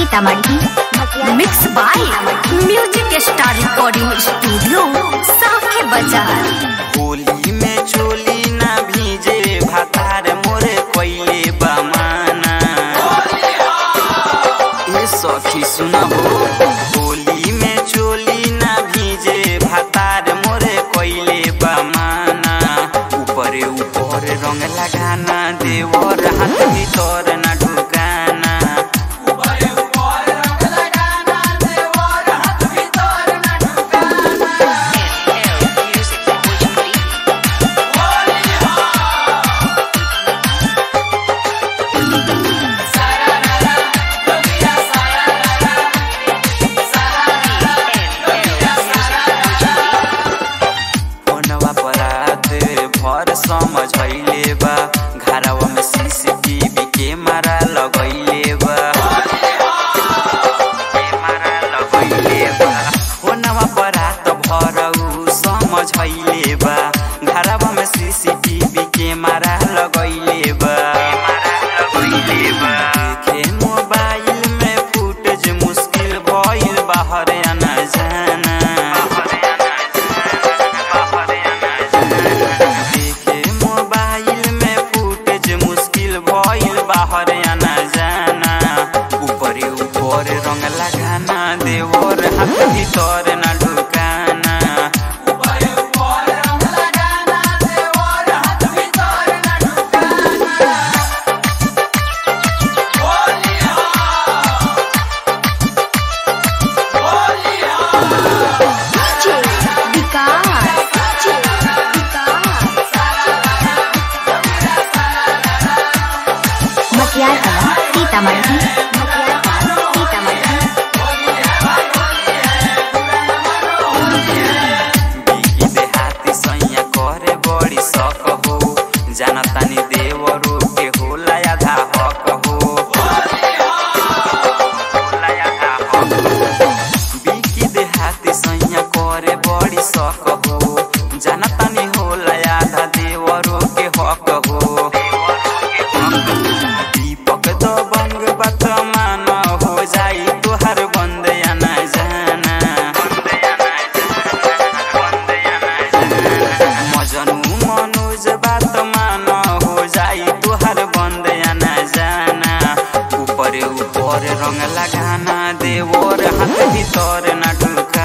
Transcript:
Sitamarhi mix by music star recording studio साखे बाजार होली में चोली ना भीजे भातार मोरे कोइले बमाना ए सखी सुना हो होली में चोली ना भीजे भातार मोरे कोइले बमाना ऊपरे ऊपर रंग लगाना देवर हाथ भीतर ना ढुकाना फोनवा पर रात भर समझैले बा घरवा में सीसीटीवी कैमरा लगैले बा कैमरा लगैले बा फोनवा पर रात भर उ समझैले बा घरवा में सीसीटीवी कैमरा लगैले बा लगैले बा देखे मोबाइल में फुटेज मुश्किल भइल बाहर आना जाना देखे मोबाइल में फुटेज मुश्किल भइल बाहर आना जाना ऊपरे ऊपर रंग लगाना देवर हाथ भीतर ना ढुकाना मटियार कला सीतामढ़ी सीतामढ़ी बिकी देहाती सैया करे बड़ी शक हो जानतानी देवरो के होला आधा हक हो होला आधा हक हो। बिकी देहाती सैया करे बड़ी शक हो जानतानी होला आधा देवरो के हक हो दीपक दबंग बात मान हो जाई तोहर बंद आना जाना मजनू मनोज बात मान हो जाई तोहर बंद आना जाना ऊपर ऊपर रंग लगाना देवर हाथ भीतर ना ढुका